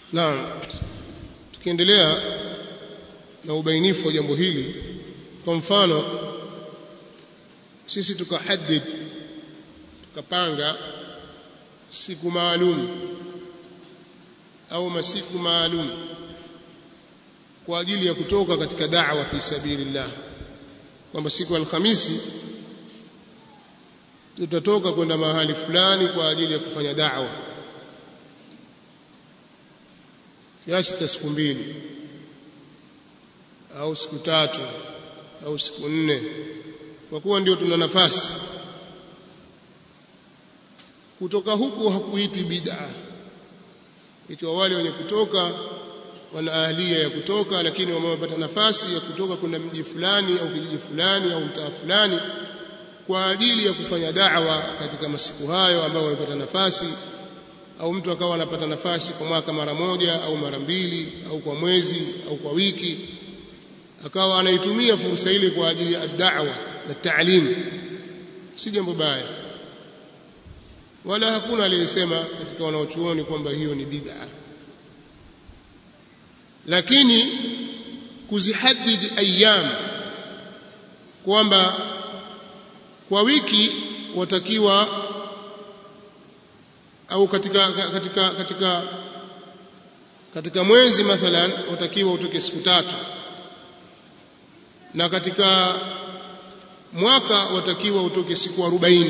Naam. Tukiendelea na ubainifu wa jambo hili kwa mfano sisi tukahadid tukapanga siku maalum au masiku maalum kwa ajili ya kutoka katika da'wa fi sabilillah kwamba siku ya Alhamisi tutatoka kwenda mahali fulani kwa ajili ya kufanya da'wa kiasi cha siku mbili au siku tatu au siku nne kwa kuwa ndio tuna nafasi kutoka huko hakuitwi bid'a ikiwa wale wenye kutoka wana ahlia ya kutoka lakini wamepata nafasi ya kutoka kwenda mji fulani au kijiji fulani au mtaa fulani kwa ajili ya kufanya da'wa katika masiku hayo ambao wamepata nafasi au mtu akawa anapata nafasi kwa mwaka mara moja au mara mbili au kwa mwezi au kwa wiki akawa anaitumia fursa ile kwa ajili ya da'wa na ta'lim si jambo baya wala hakuna aliyesema katika wanaochuoni kwamba hiyo ni bid'a lakini kuzihadid ayyam kwamba kwa wiki watakiwa au katika katika katika katika mwezi mathalan watakiwa utoke siku tatu na katika mwaka watakiwa utoke siku 40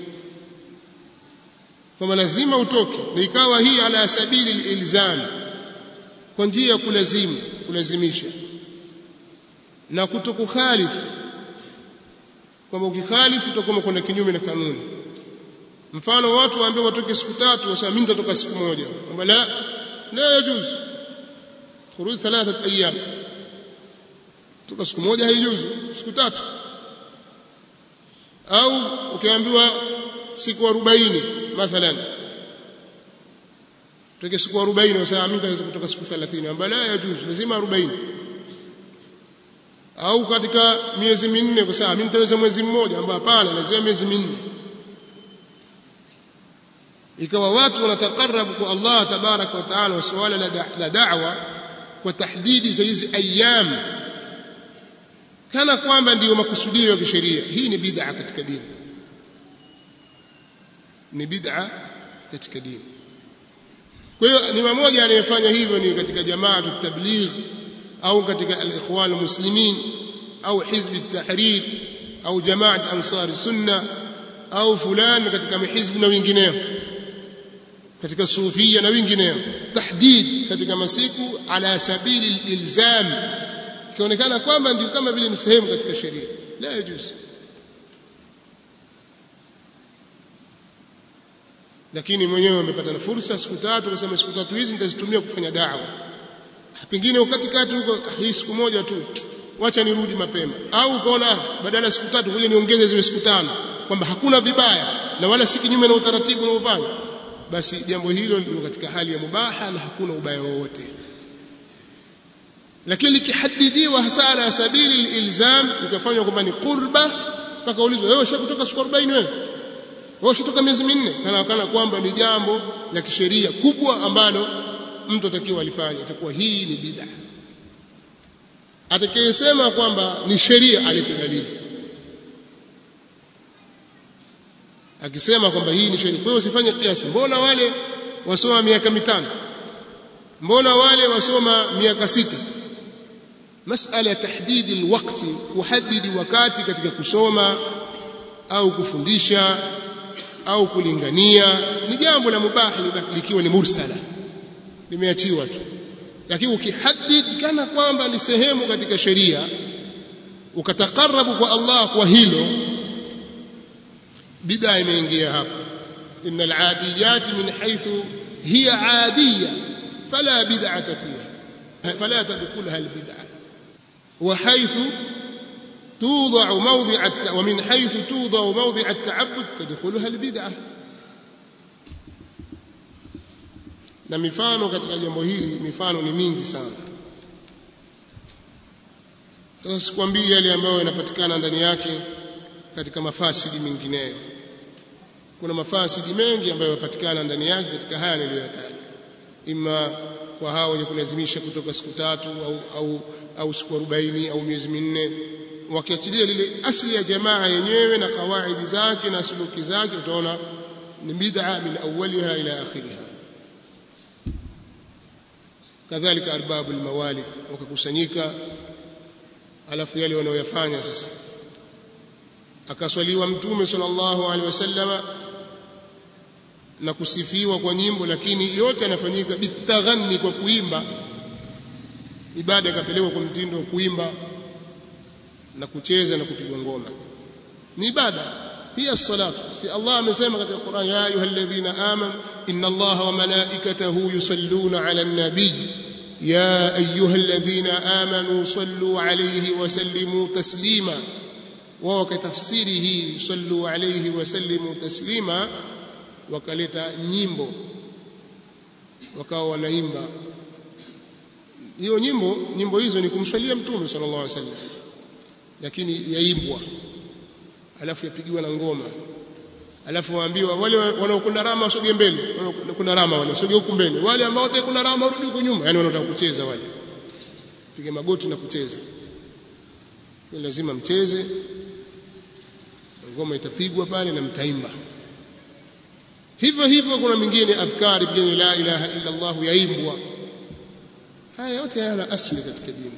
kwamba lazima utoke na ikawa hii ala sabili ilzam kwa njia ya kulazimu kulazimisha na kutokukhalifu kwamba ukikhalifu utakuwa kwenda kinyume na kanuni mfano watu waambie watoke siku tatu wasema mimi nitatoka siku moja kwamba la la yajuz khuruj thalathat ayyam toka siku moja haijuzu siku tatu au ukiambiwa siku 40 mathalan toke siku 40 wasema mimi nitaweza kutoka siku 30 kwamba la yajuz lazima 40 au katika miezi minne kwa sababu mimi nitaweza mwezi mmoja ambao hapana lazima miezi minne ikawa watu wanatakarabu kwa Allah tabaraka wa taala wa suala la da'wa kwa tahdidi za hizi ayyam kana kwamba ndiyo makusudio ya kisheria hii ni bid'a katika dini ni bid'a katika dini kwa hiyo ni mmoja anayefanya hivyo ni katika jamaa tabligh au katika al-ikhwan muslimin au hizb at-tahrir au jamaa ansar sunna au fulani katika mihizb na wengineo katika sufia na wengineo tahdid katika masiku ala sabili ilzam ikionekana kwamba ndio kama vile ni sehemu katika sheria la yajuz lakini mwenyewe amepata fursa siku tatu kusema siku tatu hizi nitazitumia kufanya da'wa pengine wakati kati huko hii siku moja tu wacha nirudi mapema au ukaona badala ya siku tatu ngoja niongeze ziwe siku tano kwamba hakuna vibaya na wala si kinyume na utaratibu unaofanya basi jambo hilo ndio katika hali ya mubaha na hakuna ubaya wowote lakini likihadidiwa hasa ala sabili ilzam ikafanywa kwamba ni qurba mpaka ulizwe wewe ushakutoka siku 40 wewe wewe ushakutoka miezi minne kana kana kwamba ni jambo la kisheria kubwa ambalo mtu atakiwa alifanye itakuwa hii ni bid'a atakayesema kwamba ni sheria alete dalili akisema kwamba hii ni sheria kwa hiyo usifanye kiasi mbona wale wasoma miaka mitano mbona wale wasoma miaka sita masala ya tahdidi alwaqti kuhadidi wakati katika kusoma au kufundisha au kulingania ni jambo la mubah likiwa ni mursala limeachiwa tu lakini ukihadid kana kwamba ni sehemu katika sheria ukatakarabu kwa Allah kwa hilo bid'a imeingia hapo innal adiyat min haythu hiya adiyya fala bid'ata fiha fala tadkhulha al bid'ah wa haythu توضع موضع الت... ومن حيث توضع موضع التعبد تدخلها البدعه na mifano katika jambo hili mifano ni mingi sana sasa sikwambii yale ambayo yanapatikana ndani yake katika mafasidi mengineyo kuna mafasidi mengi ambayo yanapatikana ndani yake katika haya niliyoyataja ima kwa hao wenye kulazimisha kutoka siku tatu au, au, au siku arobaini au miezi minne wakiachilia lile asli ya jamaa yenyewe na kawaidi zake na suluki zake utaona ni bid'a min awwaliha ila akhiriha kadhalika arbabu almawalid wakakusanyika alafu yale wanaoyafanya sasa akaswaliwa mtume sallallahu alaihi wasallama na kusifiwa kwa nyimbo lakini yote yanafanyika bitaghanni kwa kuimba ibada ikapelekwa kwa mtindo wa kuimba na kucheza na kupigwa ngoma ni ibada pia salatu si Allah amesema katika Qur'an ya ayyuhalladhina amanu inna Allaha wa malaikatahu yusalluna 'alan nabiy ya ayyuhalladhina amanu sallu 'alayhi wa sallimu taslima wao wakatafsiri hii sallu 'alayhi wa sallimu taslima wakaleta nyimbo wakawa wanaimba hiyo nyimbo nyimbo hizo ni kumswalia mtume sallallahu alaihi wasallam lakini yaimbwa alafu yapigiwa na ngoma alafu waambiwa wale wanaokwenda rama wasogee mbele wanaokwenda rama wale wasogee huku mbele wale ambao watakwenda rama warudi huko nyuma yani wanataka kucheza wale piga magoti na kucheza ni lazima mcheze ngoma itapigwa pale na mtaimba hivyo hivyo kuna mingine adhkari pia la ilaha illa Allah yaimbwa haya yote yana asili katika dini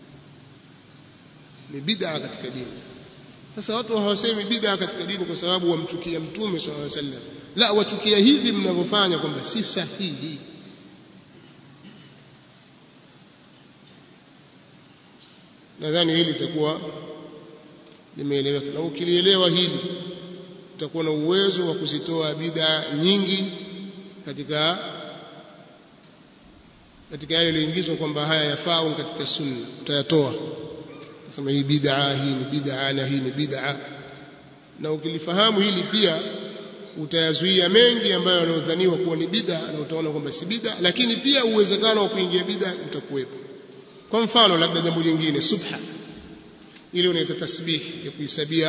ni bid'a katika dini sasa watu hawasemi bid'a katika dini kwa sababu wamchukia mtume sallallahu alaihi wasallam la wachukia hivi mnavyofanya kwamba si sahihi nadhani hili litakuwa limeeleweka na ukilielewa hili utakuwa na uwezo wa kuzitoa bid'a nyingi katika katika yale yaliyoingizwa kwamba haya yafaa katika sunna utayatoa sema hii bid'a hii ni bid'a na hii ni bid'a na ukilifahamu hili pia utayazuia mengi ambayo yanayodhaniwa kuwa ni bid'a na utaona kwamba si bid'a lakini pia uwezekano wa kuingia bid'a utakuwepo kwa mfano labda jambo jingine subha ile unaita tasbih ya kuhisabia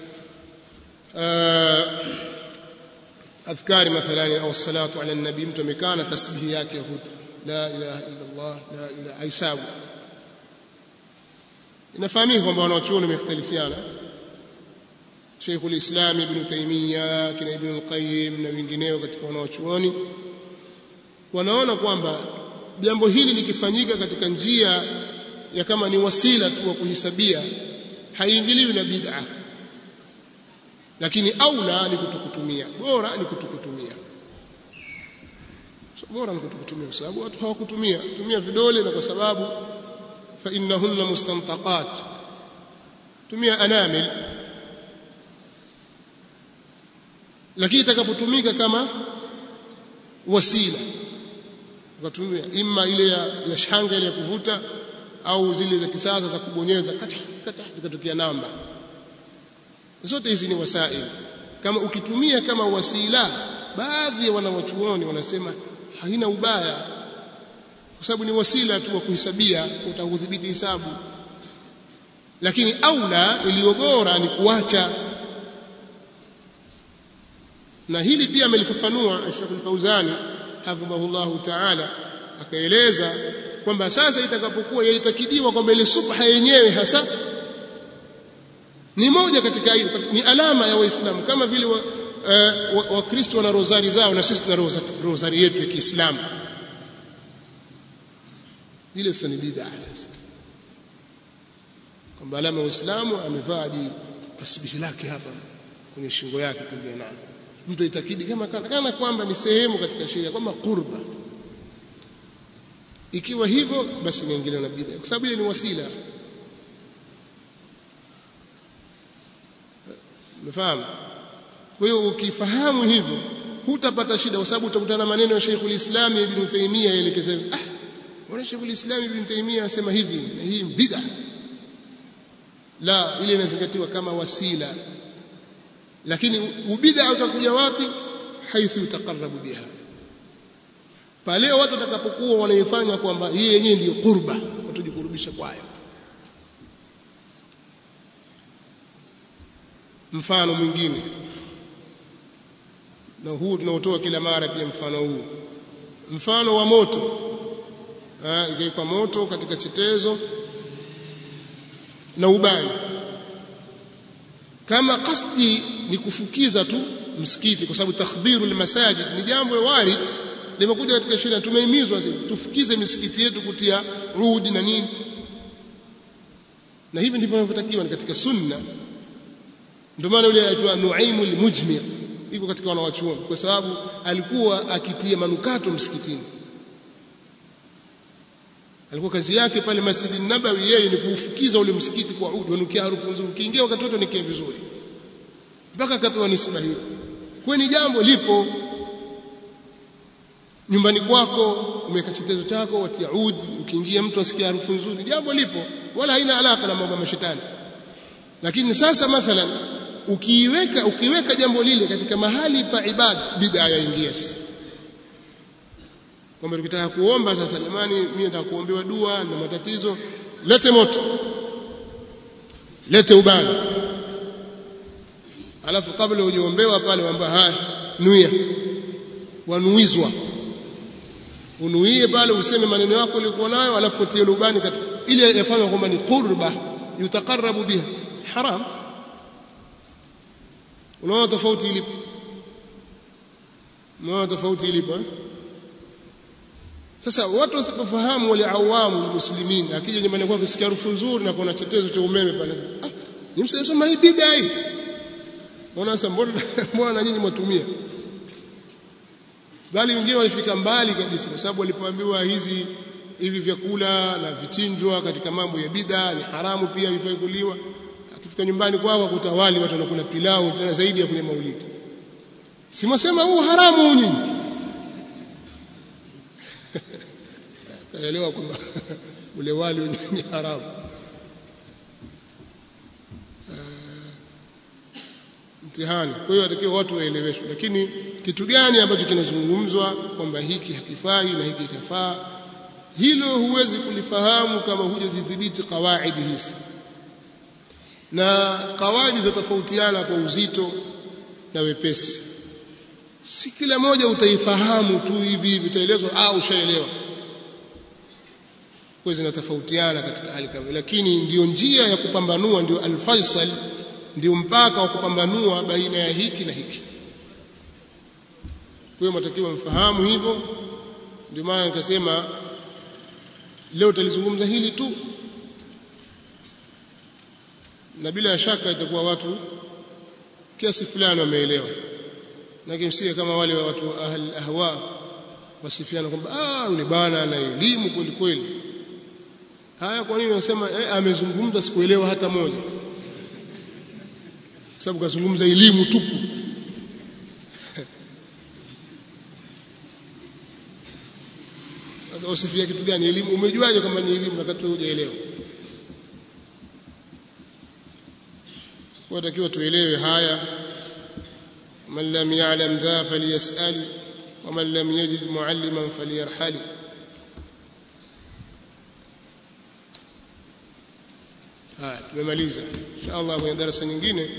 adhkari mathalan au salatu ala nabii mtu amekaa na tasbihi yake yavuta la ilaha illa Allah la ilaha aisabu inafahamika kwamba wanawachuoni wamekhtalifiana Sheikh al-Islam Ibn Taymiyyah kina Ibn al-Qayyim na wengineo katika wanawachuoni wanaona kwamba jambo hili likifanyika katika njia ya kama ni wasila tu wa kuhisabia haiingiliwi na bid'a lakini aula ni kutokutumia bora ni kutokutumia so, bora ni kutokutumia kwa sababu watu hawakutumia tumia vidole na kwa sababu fa innahunna mustantaqat tumia anamil lakini itakapotumika kama wasila ukatumia imma ile ya, ya shanga ile ya kuvuta au zile za kisasa za kubonyeza kata kata zikatokea namba zote hizi ni wasaili kama ukitumia kama wasila baadhi ya wanawachuoni wanasema haina ubaya kwa sababu ni wasila tu wa kuhesabia utakudhibiti hisabu lakini aula iliyo bora ni kuacha na hili pia amelifafanua Sheikh Al-Fauzani hafidhahullahu ta'ala akaeleza kwamba sasa itakapokuwa yaitakidiwa kwamba ile subha yenyewe hasa ni moja katika hiyo ni alama ya waislamu kama vile wakristo wa, wa wana rozari zao na sisi tuna rozari yetu ya Kiislamu ile sasa ni bid'a sasa kwamba alama ya Uislamu amevaa hadi tasbihi lake hapa kwenye shingo yake pembeni nalo mtu itakidi kama kana kwamba ni sehemu katika sheria kwamba qurba ikiwa hivyo basi niingilia na bid'a kwa sababu ile ni wasila umefahamu kwa hiyo ukifahamu hivyo hutapata shida kwa sababu utakutana maneno ya Sheikhul Islam Ibn Taymiyyah yaelekeza ah wana Sheikhul Islam Ibn Taymiyyah anasema hivi na hii bid'a la ile inazingatiwa kama wasila lakini ubid'a utakuja wapi haithu utaqarrabu biha pale watu watakapokuwa wanaifanya kwamba hii yenyewe ndiyo qurba watajikurubisha kwayo mfano mwingine na huu tunaotoa kila mara pia mfano huu mfano wa moto ikawekwa moto katika chetezo na ubani kama kasdi ni kufukiza tu msikiti kwa sababu takhdhiru almasajid ni jambo warid limekuja katika sheria tumehimizwa sisi tufukize misikiti yetu kutia rudi na nini na hivi ndivyo vinavyotakiwa ni katika sunna ndio maana yule aitwa Nuaimu al-Mujmir iko katika wanawachuoni kwa sababu alikuwa akitia manukato msikitini alikuwa kazi yake pale Masjid Nabawi yeye ni kuufukiza ule msikiti kwa udi wanukia harufu nzuri ukiingia wakati wote nikie vizuri mpaka akapewa nisba hiyo kwa ni jambo lipo nyumbani kwako umeweka chetezo chako watia udi ukiingia mtu asikia harufu nzuri jambo lipo wala haina alaka na mambo ya mashetani lakini sasa mathalan ukiiweka ukiweka jambo lile katika mahali pa ibada bid'a yaingia sasa kwamba tukitaka kuomba sasa jamani mimi nataka kuombewa dua na matatizo lete moto lete ubani alafu kabla hujaombewa pale wamba haya nuia wanuizwa unuie pale useme maneno yako uliokuwa nayo alafu utie ubani katika ili yafanywa kwamba ni qurba yutaqarrabu biha haram unaona tofauti ilipo unaona tofauti ilipo eh? Sasa watu wasipofahamu wale awamu muslimin, akija nyumbani kwake kusikia harufu nzuri na kuna chetezo cha umeme pale, ah, ni msema hii bid'a hii. Mbona sasa mbona mbona nyinyi mwatumia? Bali wengine walifika mbali kabisa, kwa sababu walipoambiwa hizi hivi vyakula na vichinjwa katika mambo ya bid'a ni haramu, pia vifai kuliwa. Akifika nyumbani kwao akuta wali watu wanakula pilau tena zaidi ya kwenye maulidi. Simwasema huu haramu nyinyi taelewa kwamba ule wali ni haramu mtihani kwa hiyo atakiwa watu waeleweshwe lakini kitu gani ambacho kinazungumzwa kwamba hiki hakifai na hiki chafaa hilo huwezi kulifahamu kama hujazidhibiti kawaidi hizi na kawaidi zatofautiana kwa uzito na wepesi si kila moja utaifahamu tu hivi hivi utaelezwa au ushaelewa kwa zinatofautiana katika hali kama lakini ndiyo njia ya kupambanua ndio alfaisal ndio mpaka wa kupambanua baina ya hiki na hiki kwa hiyo mtakiwa mfahamu hivyo ndio maana nikasema leo tutalizungumza hili tu na bila shaka itakuwa watu kiasi fulani wameelewa na kimsikia kama wale watu ahli ahwa wasifiana kwamba ah yule bwana ana elimu kweli kweli haya kwa nini unasema eh, amezungumza sikuelewa hata moja kwa sababu kazungumza elimu tupu sasa usifia kitu gani elimu umejuaje kama ni elimu wakati wewe hujaelewa watakiwa tuelewe haya man lam ya'lam dha falyas'al wa man lam yajid mu'alliman falyarhali haya tumemaliza inshallah kwenye darasa nyingine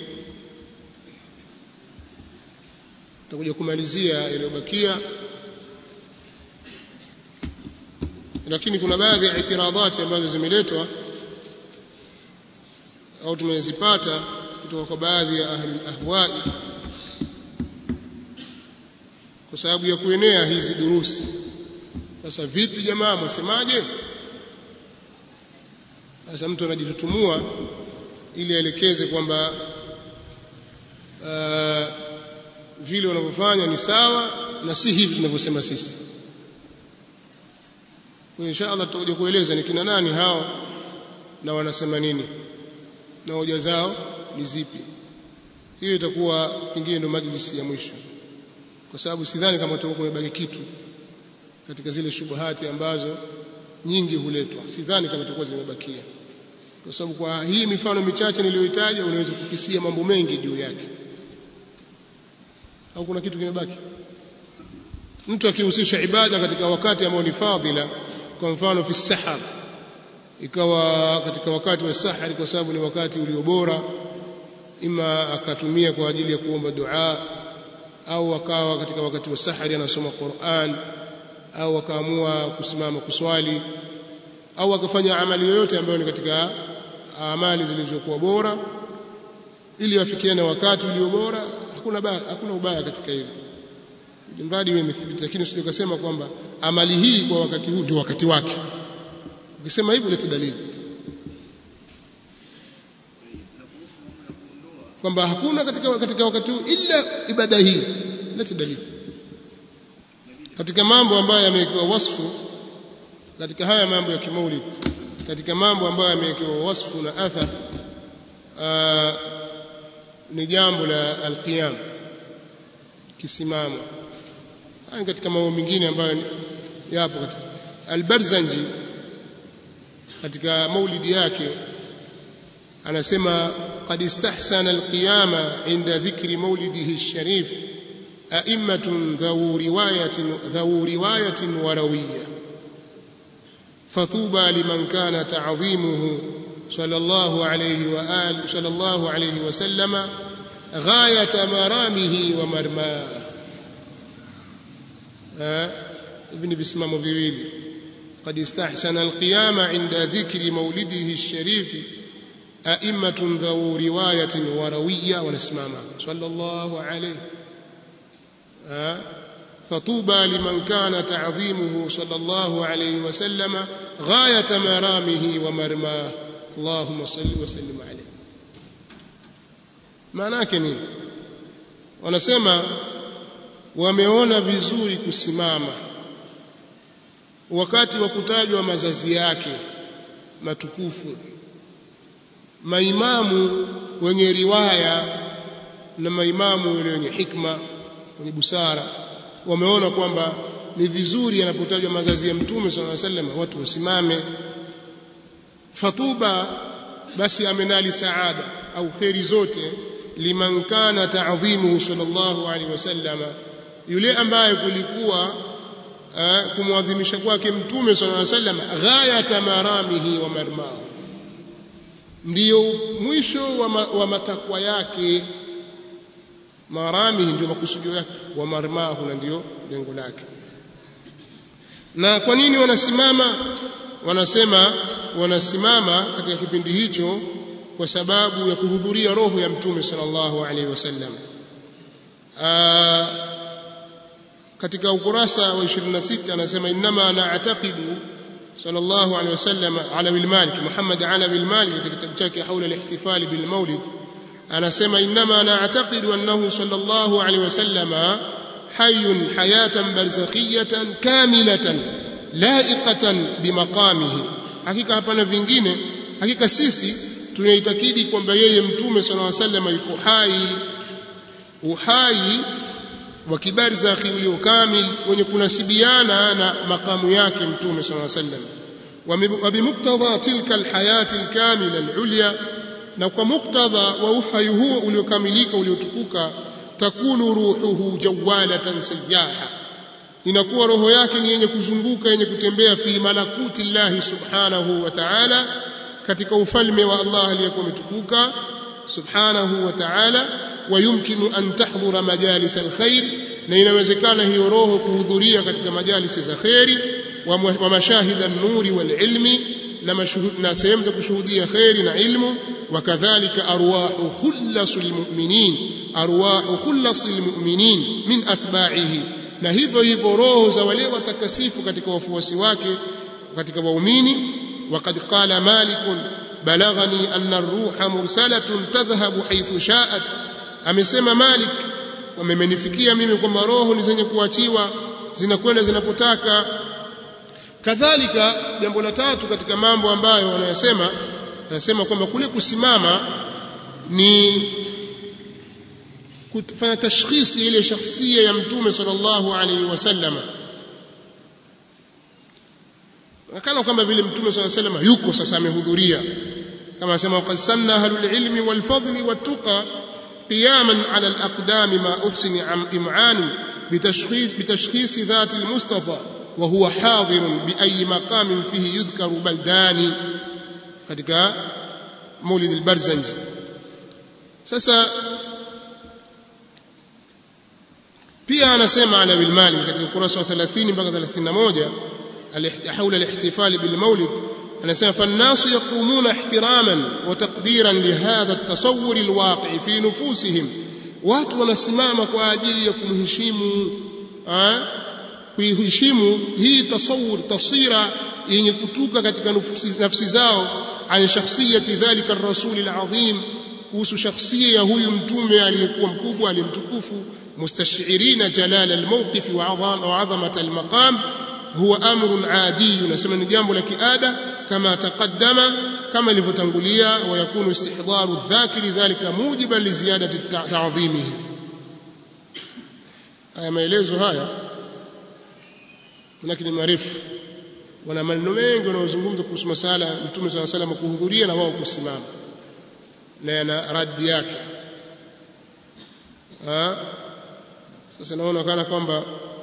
tutakuja kumalizia iliyobakia lakini kuna baadhi ya itiradhati ambazo zimeletwa au tumezipata kutoka kwa baadhi ya ahli ahwai kwa sababu ya kuenea hizi durusi sasa vipi jamaa mwasemaje sasa mtu anajitutumua ili aelekeze kwamba uh, vile wanavyofanya ni sawa na si hivi tunavyosema sisi kwa insha Allah tutakuja kueleza ni kina nani hao na wanasema nini na hoja zao ni zipi hiyo itakuwa pengine ndio majlisi ya mwisho kwa sababu sidhani kama tutakuwa kumebaki kitu katika zile shubuhati ambazo nyingi huletwa sidhani kama tutakuwa zimebakia kwa sababu kwa hii mifano michache niliyoitaja unaweza kukisia mambo mengi juu yake au kuna kitu kimebaki mtu akihusisha ibada katika wakati ambao ni fadhila kwa mfano fi sahar ikawa katika wakati wa sahari kwa sababu ni wakati ulio bora ima akatumia kwa ajili ya kuomba dua au akawa katika wakati wa sahari anasoma Qur'an au akaamua kusimama kuswali au akafanya amali yoyote ambayo ni katika amali zilizokuwa bora ili afikie na wakati ulio bora hakuna baya, hakuna ubaya katika hilo mradi iwe imethibiti lakini usije kusema kwamba amali hii kwa wakati huu ndio wakati wake ukisema hivyo leta dalili kwamba hakuna katika, katika wakati huu ila ibada hii leta dalili katika mambo ambayo yamewekewa wasfu katika haya mambo ya kimaulid katika mambo ambayo yamewekewa wasfu na athar ni jambo la alqiyam kisimamo haya katika mambo mengine ambayo yapo katika albarzanji katika maulidi yake anasema قد استحسن القيام عند ذكر مولده الشريف أئمة ذو رواية ذو رواية وروية فطوبى لمن كان تعظيمه صلى الله عليه وآله صلى الله عليه وسلم غاية مرامه ومرماه ابن بسمام viwili قد استحسن القيام عند ذكر مولده الشريف أئمة ذو رواية وروية ونسماما صلى الله عليه فطوبى لمن كان تعظيمه صلى الله عليه وسلم غاية مرامه ومرماه اللهم صل وسلم عليه maanake ni wanasema wameona vizuri kusimama wakati wa kutajwa mazazi yake matukufu maimamu wenye riwaya na maimamu wale wenye hikma wenye busara wameona kwamba ni vizuri yanapotajwa mazazi ya mtume sallallahu alaihi wasallam watu wasimame fatuba basi amenali saada au kheri zote liman kana ta'dhimuhu sallallahu alaihi wasallam yule ambaye kulikuwa kumwadhimisha kwake mtume sallallahu alaihi wasallam ghayata maramihi wa marmahu ndiyo mwisho wa, ma, wa matakwa yake maramihi ndio makusudio yake wa marmahu na ndio lengo lake na kwa nini wanasimama wanasema wanasimama katika kipindi hicho kwa sababu ya kuhudhuria roho ya mtume sallallahu alaihi wasallam katika ukurasa wa 26 anasema inma na'taqidu sallallahu alaihi wasallam Alawi al-Malik Muhammad Alawi al-Malik katika kitabu chake haula al-ihtifal bil maulid anasema inma na'taqidu annahu sallallahu alaihi wasallam hayyun hayatan barzakhiyatan kamilatan laiqatan bimaqamihi hakika hapana vingine hakika sisi tunaitakidi kwamba yeye mtume sallallahu alaihi wasallam yuko hai uhai wa kibarzakhi ulio kamil wenye kunasibiana na makamu yake mtume sallallahu alaihi wasallam wa bimuktadha tilka alhayati alkamila alulya na kwa muktadha wa uhai huo uliokamilika uliotukuka takunu ruhuhu jawalatan sayyaha inakuwa roho yake ni yenye kuzunguka yenye kutembea fi malakuti llahi subhanahu wa ta'ala katika ufalme wa Allah aliyekuwa umetukuka subhanahu wa ta'ala ويمكن أن تحضر مجالس الخير na inawezekana hiyo roho kuhudhuria katika majalisi za kheri wa mashahida nuri wal ilmi na na sehemu za kushuhudia kheri na ilmu wakadhalika arwahu khullasul mu'minin arwahu khullasul mu'minin min atba'ihi na hivyo hivyo roho za wale watakasifu katika wafuasi wake katika waumini وقد قال مالك بلغني أن الروح مرسلة تذهب حيث شاءت amesema Malik wamemenifikia mimi kwamba roho ni zenye kuachiwa zinakwenda zinapotaka kadhalika jambo la tatu katika mambo ambayo wanayosema anasema kwamba kule kusimama ni kufanya tashkhisi ile shakhsia ya mtume sallallahu alaihi wasallam kana kwamba vile mtume sallallahu alaihi wasallam yuko sasa amehudhuria kama anasema qad sanna ahlul ilmi wal fadli wat tuqa قياما على الأقدام ما أحسن إمعان بتشخيص, بتشخيص ذات المصطفى وهو حاضر بأي مقام فيه يذكر بلدان katika مولد البرزنجي sasa pia anasema ala bil mali katika ukurasa wa 30 mpaka 31 حول الاحتفال بالمولد anasema فالناس يقومون احتراما وتقديرا لهذا التصور الواقع في نفوسهم watu wanasimama kwa ajili ya kumheshimu kuiheshimu hii tasawur tasira yenye kutuka katika nafsi zao an shakhsiyati dhalika ar-rasul al-azim kuhusu shakhsia ya huyu mtume aliyekuwa mkubwa aliyemtukufu mustashirina jalal al-mawqif wa 'azamat al-maqam huwa amrun adi nasema ni jambo la kiada kama taqaddama kama ilivyotangulia wa yakunu istihdharu dhakiri dhalika mujiban li ziyadati ta'dhimihi haya maelezo haya lakini marefu wana maneno mengi wanayozungumza kuhusu masala mtume swalla salam kuhudhuria na wao kusimama na yana raddi yake ha? sasa naona kana kwamba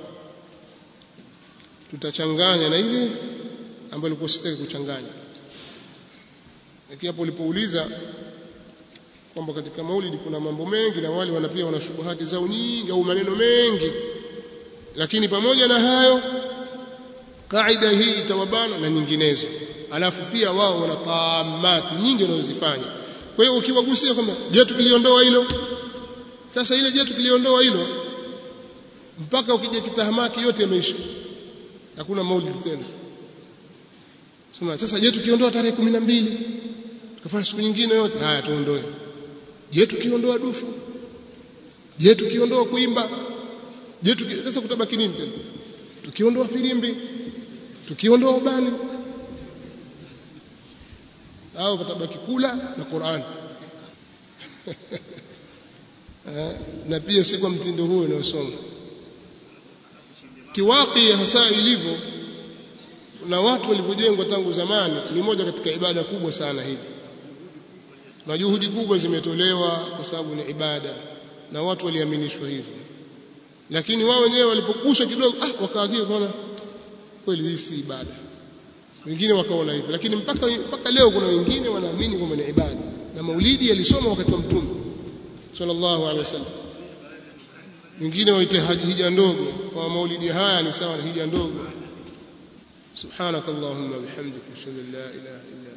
tutachanganya na ile ambayo ilikuwa sitaki kuchanganya lakini hapo ulipouliza kwamba katika maulidi kuna mambo mengi na wale wana pia wana shubuhati zao nyingi au maneno mengi lakini pamoja na hayo kaida hii itawabana na nyinginezo alafu pia wao wana taamati nyingi wanazozifanya kwa hiyo ukiwagusia kwamba je tukiliondoa hilo sasa ile je tukiliondoa hilo mpaka ukija kitahamaki yote yameisha hakuna maulidi tena sema sasa je tukiondoa tarehe 12 tukafanya siku nyingine yote haya tuondoe je tukiondoa dufu je tukiondoa kuimba je tuki... sasa kutabaki nini tena tukiondoa filimbi tukiondoa ubani au kutabaki kula na Qur'an na pia si kwa mtindo huo unaosoma kiwaki hasa ilivyo na watu walivyojengwa tangu zamani ni moja katika ibada kubwa sana hili na juhudi kubwa zimetolewa kwa sababu ni ibada na watu waliaminishwa hivyo lakini wao wenyewe walipoguswa kidogo ah wakaagia kaona kweli hii si ibada wengine wakaona hivyo lakini mpaka mpaka leo kuna wengine wanaamini kwamba ni ibada na maulidi yalisoma wakati wa mtume sallallahu alaihi wasallam wengine waite hija ndogo kwa maulidi haya ni sawa na hija ndogo subhanakallahumma bihamdika ashhadu an la ilaha illa